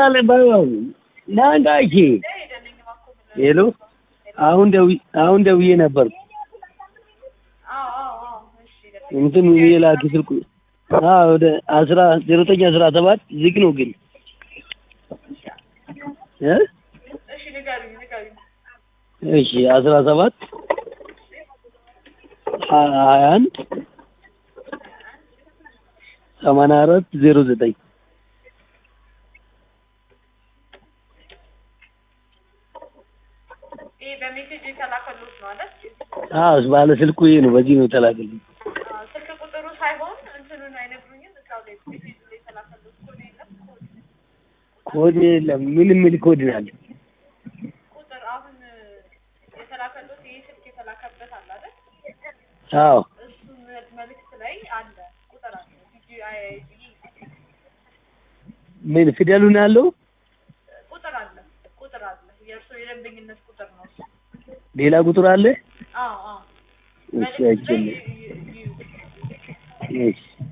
ይሰራል ባይሆን ናንጋቺ ሄሎ አሁን ደው አሁን ደውዬ ነበር እንትን የላኪ ስልኩ አዎ ወደ አስራ ዜሮ ዘጠኝ አስራ ሰባት ዝግ ነው ግን እ እሺ አስራ ሰባት ሀያ አንድ ሰማንያ አራት ዜሮ ዘጠኝ ይሄ በሜሴጅ የተላከሉት ነው አይደል? አዎ ባለ ስልኩ ይሄ ነው በዚህ ነው የተላከልኝ አዎ፣ ስልክ ቁጥሩ ሳይሆን እንትኑን አይነግሩኝም። እዛው ላይ ሜሴጅ ላይ የተላከሉት ኮድ የለም። ኮድ ኮድ የለም ምን የሚል ኮድ ነው ያለ ቁጥር አሁን የተላከሉት ይሄ ስልክ የተላከበት አለ አይደል? አዎ እሱ መ- መልእክት ላይ አለ ቁጥር አለ ዲጂአይአይዲ ምን ፊደሉ ነው ያለው ቁጥር አለ ቁጥር አለ የእርሱ የደንበኝነት ቁጥር ነው እሱ። ሌላ ቁጥር አለ አዎ አዎ እሺ መልእክት ላይ አይቼልኝ ይ- ይ- ይ- እሺ